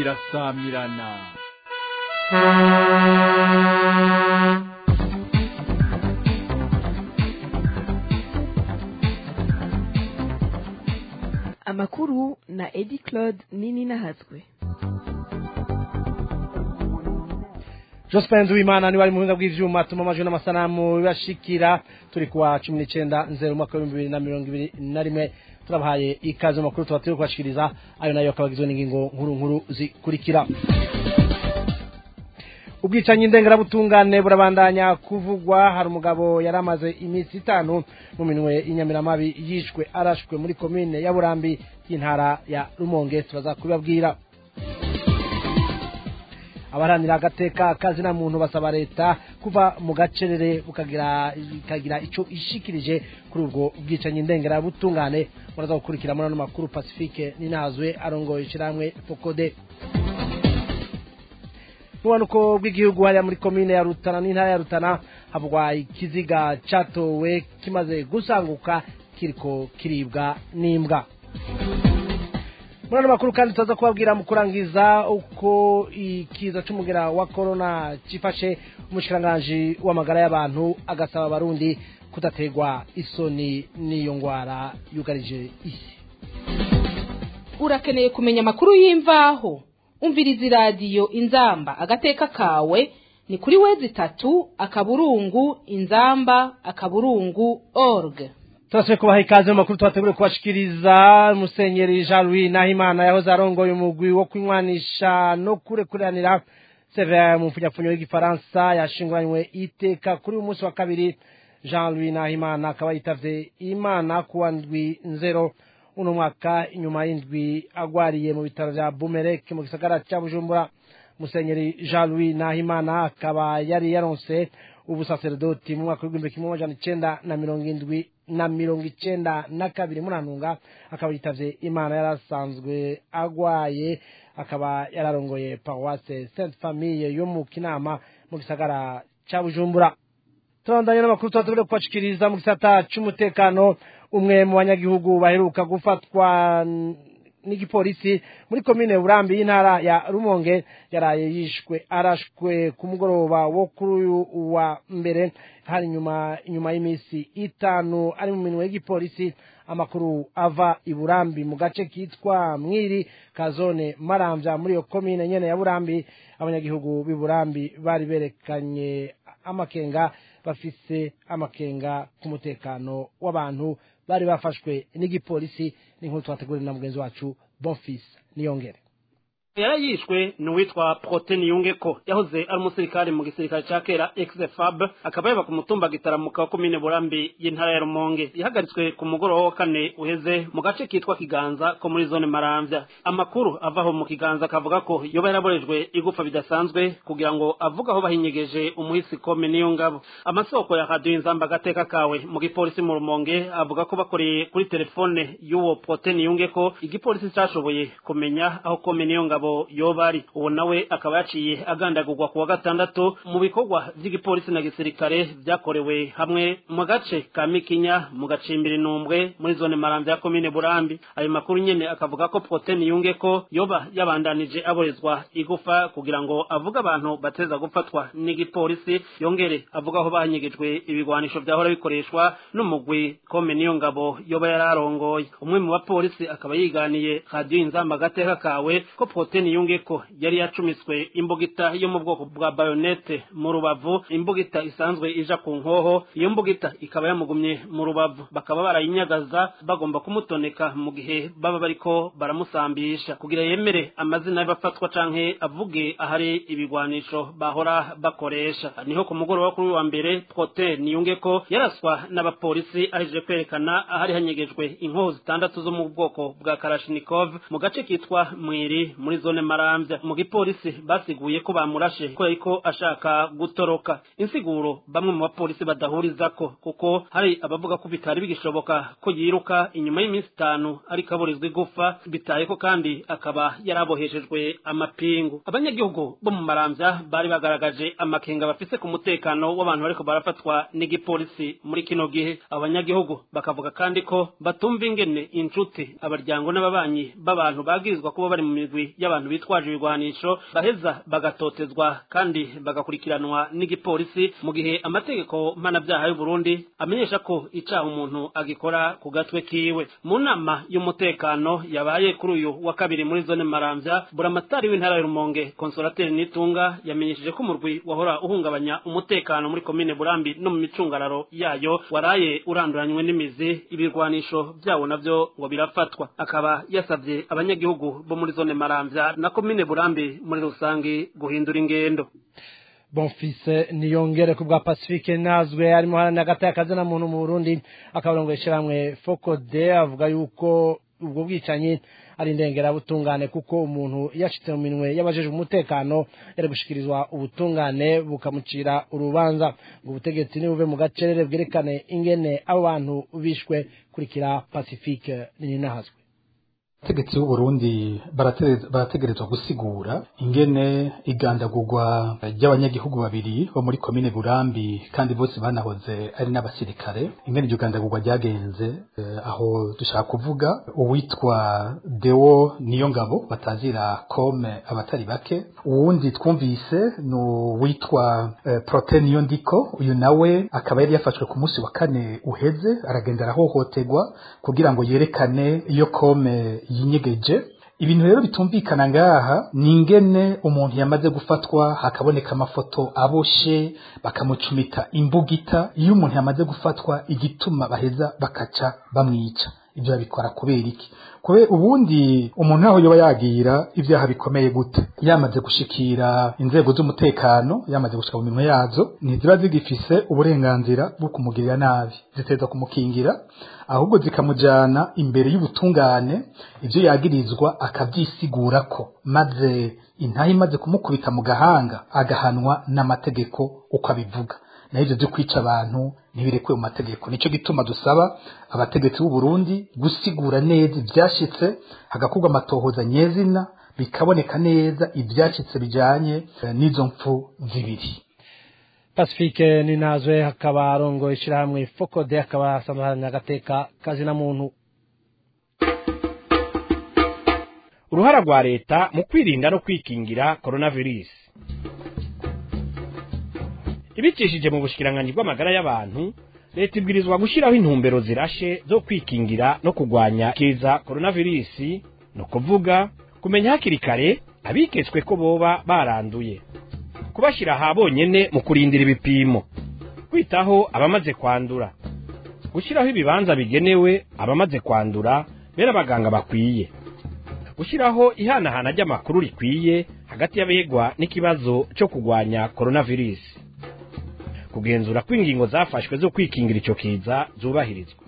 irasamirana amakuru na edi claude nini nahazwe Jospin Duimana ni wari mu buhinga bw'ivyuma tuma amajwi n'amasanamu bibashikira turi kuwa cumi n'icenda nzero umwaka w'ibihumbi bibiri na mirongo ibiri na rimwe turabahaye ikaze mu makuru tuba turi kubashikiriza ayo nayo akaba agizwe n'ingingo nkuru nkuru zikurikira ubwicanyi ndengerabutungane burabandanya kuvugwa hari umugabo yari amaze iminsi itanu mu minwe y'inyamiramabi yishwe arashwe muri komine ya burambi y'intara ya rumonge turaza kubibabwira abaharanira agateka kazina muntu basaba leta kuva mu gacerere bukagira ikagira ico ishikirije kuri ubwo bwicanyi ndengerabutungane muraza gukurikira muri ano makuru pacifique ninazwe arongoye ishiramwe fokode nuwanuko bw'igihugu hariya muri komine ya rutana n'intara ya rutana havugwa ikiziga catowe kimaze gusanguka kiriko kiribwa n'imbwa muri ano makuru kandi tuza kubabwira mu kurangiza uko ikiza c'umugera wa korona cifashe umushikiranganji w'amagara y'abantu agasaba abarundi kudategwa isoni n'iyo ngwara yugarije isi urakeneye kumenya amakuru y'imvaho umviriza iradiyo inzamba agateka kawe ni kuri wezi itatu akaburungu inzamba akaburungu org turasubiye kubaha ikaze mu makuru tubategure kubashikiriza musenyeri jean louis nahimana yahoze arongoye umugwi wo kunywanisha no kurekuranira severa mu mfunyapfunyo y'igifaransa yashinguranywe iteka kuri uyu munsi wa kabiri jean louis nahimana akaba yitavye imana kuwa ndwi nzero uno mwaka inyuma y'indwi agwariye mu bitaro vya bumerek mu gisagara ca bujumbura musenyeri jean louis nahimana akaba yari yaronse ubusaserdoti mu mwaka w'igihumbi kimwe amajana icenda na mirongo indwi na mirongo icenda na kabiri murantunga akaba yitavye imana yarasanzwe agwaye akaba yararongoye paroisse sainte famille yo mu kinama mu gisagara ca bujumbura turabandanya n'amakuru tuba tugomba kubashikiriza mu gisata c'umutekano umwe mu banyagihugu baheruka gufatwa n'igipolisi muri komine burambi y'intara ya rumonge yaraye yishwe arashwe ku mugoroba wo kuri uyu wa mbere hari inyuma inyuma y'iminsi itanu ari mu minwe y'igipolisi amakuru ava i burambi mu gace kitwa mwiri ka zone maramvya muri iyo komine nyene ya burambi abanyagihugu b'i burambi bari berekanye amakenga bafise amakenga ku mutekano w'abantu bari bafashwe n'igipolisi n'inkuru twateguriwe na mugenzi wacu bonfis niyongere yarayishwe ni uwitwa proteni yungeko yahoze ari umusirikare mu gisirikare ca kera exfab akaba yaba ku mutumba gitaramuka wa komine burambi y'intara ya rumonge yahagaritswe ku mugoroba wa kane uheze mu gace kitwa kiganza ko muri zone maramvya amakuru avaho mu kiganza akavuga ko yoba yaraborejwe igufa bidasanzwe kugira ngo avuge aho bahinyegeje umuhisi kome niyo ngabo amasoko ya radiyo inzamba agateka kawe mu gipolisi mu rumonge avuga ko bakoreye kuri telefone y'uwo proteni yungeko igipolisi cashoboye kumenya aho kome niyo ngabo ngabo yobari uwo nawe akaba yaciye agandagurwa kuwa gatandatu mu bikorwa vy'igipolisi na gisirikare vyakorewe hamwe mu gace ka mikinya mu gacimbiri numbwe muri zone maramvya ya komine burambi ayo makuru nyene akavuga ko proteni yunge ko yoba yabandanije aborezwa igufa kugira ngo avuge abantu bateza gufatwa n'igipolisi yongere avuga aho banyegejwe ibigwanisho vyahora bikoreshwa n'umugwi kome niyo ngabo yoba yararongoye umwe mu bapolisi akaba yiganiye radiyo inzamba agateka kawe ko proteni yunge ko yari yacumiswe imbugita yo mu bwoko bwa bayonete mu rubavu imbugita isanzwe ija ku nkoho iyo mbugita ikaba yamugumye mu rubavu bakaba barayinyagaza bagomba kumutoneka mu gihe baba bariko baramusambisha kugira yemere amazina y'abafatwa canke avuge ahari ibigwanisho bahora bakoresha niho ku mugoroba kuri wa mbere proteni yunge ko yaraswa n'abapolisi ahejeje kwerekana ahari hanyegejwe inkoho zitandatu zo mu bwoko bwa karashinikov mu gace kitwa mwiri muri zone maramvya mu gipolisi basiguye ko bamurashe kubera ko ashaka gutoroka insiguro bamwe mu bapolisi badahurizako kuko hari abavuga ko bitari bigishoboka ko yiruka inyuma y'iminsi itanu ariko aburizwa igufa bitaye ko kandi akaba yaraboheshejwe amapingu abanyagihugu bo mu maramvya bari bagaragaje amakenga bafise ku mutekano w'abantu bariko barafatwa n'igipolisi muri kino gihe abanyagihugu bakavuga kandi ko batumva ingene inshuti abaryango n'ababanyi b'abantu bagirizwa kuba bari mu migwi y'aba y'abantu bitwaje ibigwanisho baheza bagatotezwa kandi bagakurikiranwa n'igipolisi mu gihe amategeko mpanabyaha y'u Burundi amenyesha ko icaha umuntu agikora ku gatwe kiwe mu nama y'umutekano yabaye kuri uyu wa kabiri muri zone Maramvya buramatari w'intara ya Rumonge Consolateri Nitunga yamenyesheje ko umurwi wahora uhungabanya umutekano muri komine Burambi no mu micungararo yayo waraye uranduranywe n'imizi ibirwanisho byawo navyo ngo birafatwa akaba yasabye abanyagihugu bo muri zone Maramvya na komine Burambi muri rusange guhindura ingendo bonfise niyongere ku bwa pacifique nazwe arimo haranira hagati y'akazi na muntu mu burundi akabarongo ishyirahamwe fokode avuga yuko ubwo bwicanyi ari indengerabutungane kuko umuntu yashitse mu minwe y'abajejwe umutekano yari gushikirizwa ubutungane bukamucira urubanza ngo ubutegetsi nibuve mu gacerere bwerekane ingene abo bantu bishwe kurikira pacifique ninahazwe abategetsi b'uburundi barategerezwa gusigura ingene igandagurwa ry'abanyagihugu babiri bo muri komine burambi kandi bose banahoze ari n'abasirikare ingene iryo gandagurwa ryagenze aho dushaka kuvuga uwitwa deo niyo ngabo batazira kome abatari bake uwundi twumvise ni uwitwa prote niyo ndiko uyu nawe akaba yari yafashwe ku munsi wa kane uheze aragenda arahohoterwa kugira ngo yerekane iyo kome yinyegeje ibintu rero bitumvikana ngaha ni ingene umuntu yamaze gufatwa hakaboneka amafoto aboshe bakamucumita imbugita iyo umuntu yamaze gufatwa igituma baheza bakaca bamwica ibyo babikora kubera iki kubera ubundi umuntu aho yoba yagira ibyaha bikomeye gute yamaze gushikira inzego z'umutekano yamaze gushika mu minwe yazo ntiziba zigifise uburenganzira bwo kumugirira nabi ziteza kumukingira ahubwo zikamujana imbere y'ubutungane ibyo yagirizwa akabyisigurako maze intahe imaze kumukubita mu gahanga agahanwa n'amategeko uko abivuga naho ibyo byo kwica abantu ntibirekuwe mu mategeko nicyo gituma dusaba abategetsi b'u Burundi gusigura neza ibyashitse hagakorwa amatohoza nyezina bikaboneka neza ibyashitse bijanye n'izo mpfu zibiri pacifique ninazwe hakaba arongo ishyirahamwe fokode akaba asanzwe aharanira agateka kazina muntu uruhara rwa leta mu kwirinda no kwikingira coronavirus ibicishije mu bushikiranganji bw'amagara y'abantu leta ibwirizwa gushyiraho intumbero zirashe zo kwikingira no kurwanya kiza coronavirus no kuvuga kumenya hakiri kare abiketswe ko boba baranduye kubashyira aha bonyene mu kurindira ibipimo kwitaho abamaze kwandura gushyiraho ibibanza bigenewe abamaze kwandura bera abaganga bakwiye gushyiraho ihanahana ry'amakuru rikwiye hagati y'abegwa n'ikibazo cyo kurwanya coronavirus kugenzura ko ingingo zafashwe zo kwikingira icyo kiza zubahirizwa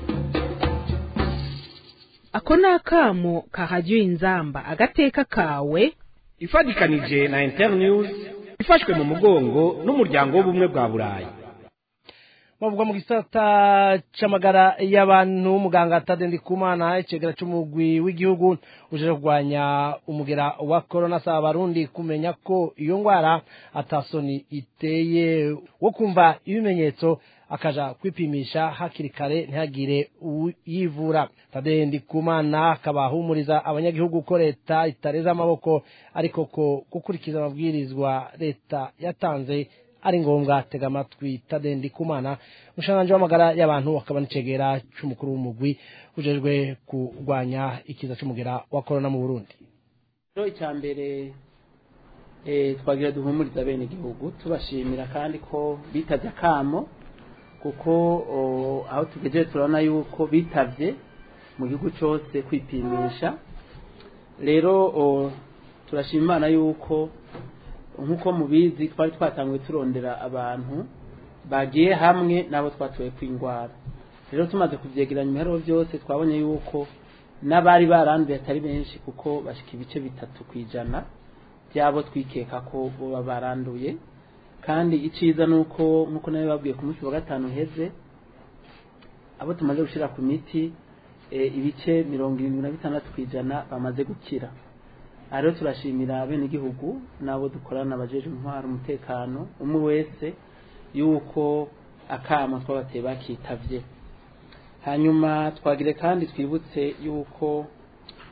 ako ni akamo kahajya inzamba agateka kawe ifatikanije na internews ifashwe mu mugongo n'umuryango w'ubumwe bwa burayi bavuga mu gisata c'amagara y'abantu muganga Tade Kumana icegera c'umugwi w'igihugu uje kurwanya umugera wa corona saba abarundi kumenya ko iyo ngwara atasoni iteye wo kumva ibimenyetso akaja kwipimisha hakiri kare ntihagire yivura Tade Ndikumana akaba ahumuriza abanyagihugu ko leta itareza amaboko ariko ko gukurikiza amabwirizwa leta yatanze ari ngombwa tega amatwi tadendi kumana umushanganje w'amagara y'abantu akaba n'icegera c'umukuru w'umugwi ujejwe kurwanya ikiza c'umugera wa corona mu Burundi rero icya mbere twagira duhumuriza bene igihugu tubashimira kandi ko bitavye akamo kuko aho tugejeje turabona yuko bitavye mu gihugu cyose kwipimisha rero turashima imana yuko nk'uko mubizi twari twatanguye turondera abantu bagiye hamwe n'abo twatoye kw'indwara rero tumaze kubyegeranya ibiharuro byose twabonye yuko n'abari baranduye atari benshi kuko bashika ibice bitatu ku ijana byabo twikeka ko baba baranduye kandi icyiza ni uko nk'uko nawe babwiye ku munsi wa gatanu uheze abo tumaze gushyira ku miti ibice mirongo irindwi na bitandatu ku ijana bamaze gukira aha rero turashimira bene igihugu n'abo dukorana abajeje intwara umutekano umwe wese yuko akamo twabateye bakitavye hanyuma twagire kandi twibutse yuko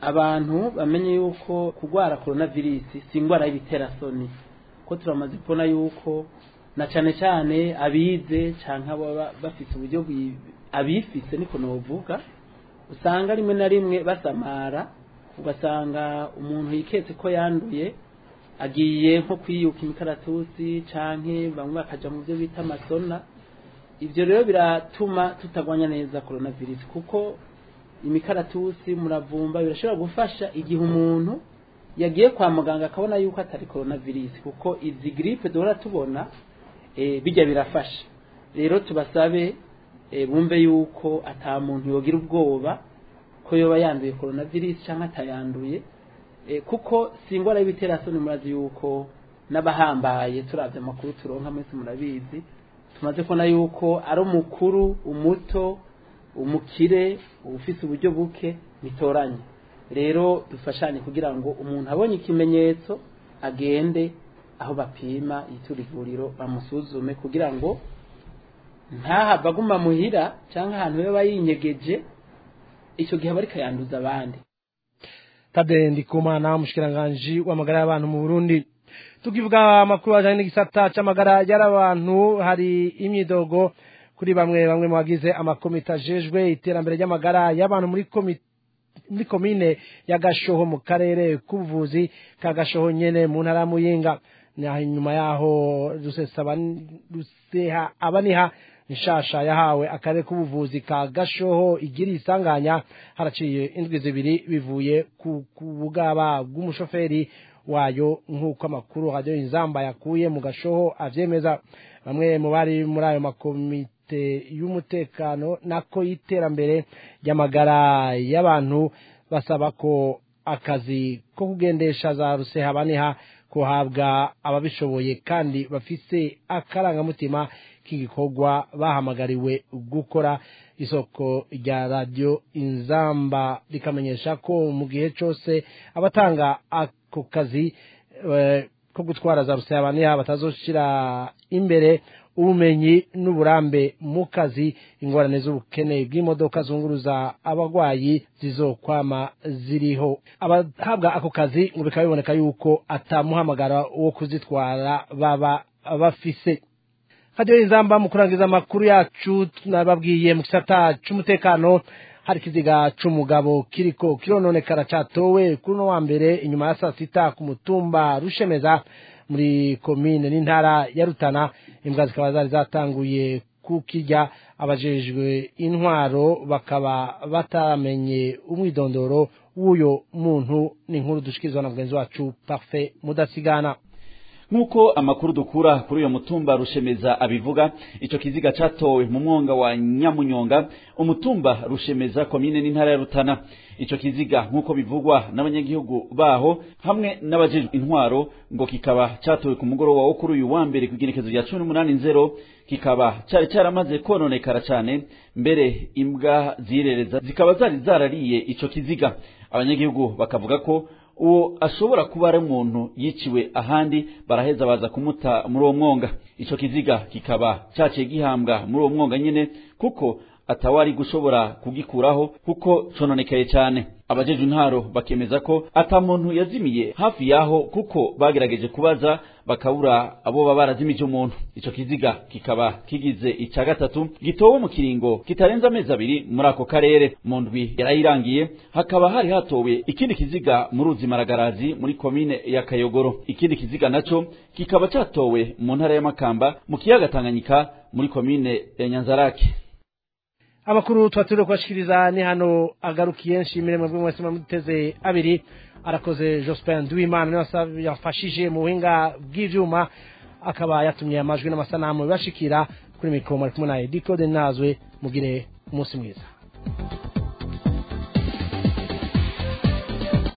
abantu bamenye yuko kurwara coronavirus si indwara y'ibiterasoni ko turamaze kubona yuko na cyane cyane abize cyangwa baba bafite uburyo bwi- abifise niko novuga usanga rimwe na rimwe basamara ugasanga umuntu yiketse ko yanduye agiye nko kwiyuka imikaratusi canke bamwe bakaja mu byo bita amasona ivyo rero biratuma tutagwanya neza coronavirus kuko imikaratusi muravumba birashobora gufasha igihe umuntu yagiye kwa muganga akabona yuko atari coronavirus kuko izi gripe duhora tubona e, bijya birafasha rero tubasabe e, bumve yuko ata muntu yogira ubwoba ko yoba yanduye coronavirus cyangwa atayanduye e, kuko si indwara y'ibiterasoni murazi yuko n'abahambaye turavye amakuru turonka mwese murabizi tumaze kubona yuko ari umukuru umuto umukire ufise uburyo buke bitoranye rero dufashanye kugira ngo umuntu abonye ikimenyetso agende aho bapima yitura ivuriro bamusuzume kugira ngo ntahava aguma muhira cyangwa ahantu yaba yinyegeje icyo gihe aba ariko yanduza abandi Tade Ndikumana umushikiranganji w'amagara y'abantu mu Burundi tukivuga amakuru ajanye n'igisata c'amagara y'abantu hari imyidogo kuri bamwe bamwe mu bagize amakomite ajejwe iterambere ry'amagara y'abantu muri komite muri komine ya Gashoho mu karere k'ubuvuzi ka Gashoho nyene mu ntara ya Muyinga naho inyuma yaho rusesaba ruseha abaniha nshasha yahawe akarere k'ubuvuzi ka Gashoho igira isanganya haraciye indwi zibiri bivuye ku ku bugaba bw'umushoferi wayo nk'uko amakuru radio inzamba yakuye mu Gashoho avyemeza bamwe mu bari muri ayo makomite y'umutekano nako y'iterambere ry'amagara y'abantu basaba ko akazi ko kugendesha za rusehabaniha kuhabwa ababishoboye kandi bafise akarangamutima k'igikorwa bahamagariwe gukora isoko rya radiyo inzamba rikamenyesha ko mu gihe cyose abatanga ako kazi eh, ko gutwara za rusayabaniha batazoshira imbere ubumenyi n'uburambe mu kazi ingorane z'ubukene bw'imodoka zunguruza abarwayi zizokwama ziriho abahabwa ako kazi ngo bikaba biboneka yuko atamuhamagara wo kuzitwara baba bafise hadiyo inzamba mu kurangiza amakuru yacu nababwiye mu gisata c'umutekano hari ikiziga c'umugabo kiriko kirononekara catowe kuri uno wa mbere inyuma ya saa sita ku mutumba rushemeza muri komine n'intara ya rutana imbwa zikaba zari zatanguye kukirya abajejwe intwaro bakaba bataramenye umwidondoro w'uyo muntu ni inkuru dushikirizwa na mugenzi wacu parfait mudasigana nk'uko amakuru dukura kuri uyo mutumba rushemeza abivuga ico kiziga catowe mu mwonga wa nyamunyonga umutumba rushemeza komine n'intara ya rutana ico kiziga nk'uko bivugwa n'abanyagihugu baho hamwe n'abajejwe intwaro ngo kikaba catowe ku mugoroba wo kuri uyu wa mbere ku igenekezo rya cumi n'umunani nzero kikaba cari caramaze kononekara cane mbere imbwa zirereza zikaba zari zarariye ico kiziga abanyagihugu bakavuga ko uwo ashobora kuba ari umuntu yiciwe ahandi baraheza baza kumuta muri uwo mwonga ico kiziga kikaba caciye gihambwa muri uwo mwonga nyene kuko atawari gushobora kugikuraho kuko cononekaye cyane abajejwe intaro bakemeza ko ata muntu yazimiye hafi yaho kuko bagerageje kubaza bakabura abo baba barazimije umuntu ico kiziga kikaba kigize ica gatatu gitowe mu kiringo kitarenze amezi abiri muri ako karere mu ndwi yarayirangiye hakaba hari hatowe ikindi kiziga mu ruzi maragarazi muri komine ya kayogoro ikindi kiziga naco kikaba catowe mu ntara y'amakamba mu kiyaga tanganyika muri komine ya nyanzarake amakuru twaturiwe kubashikiriza ni hano agarukiye nshimire mwebwe mwese muteze abiri arakoze Jospin Duimana niwe yafashije mu buhinga bw'ivyuma akaba yatumye amajwi n'amasanamu bibashikira kuri mikoro kumwe na Edicode Nazwe mugire umunsi mwiza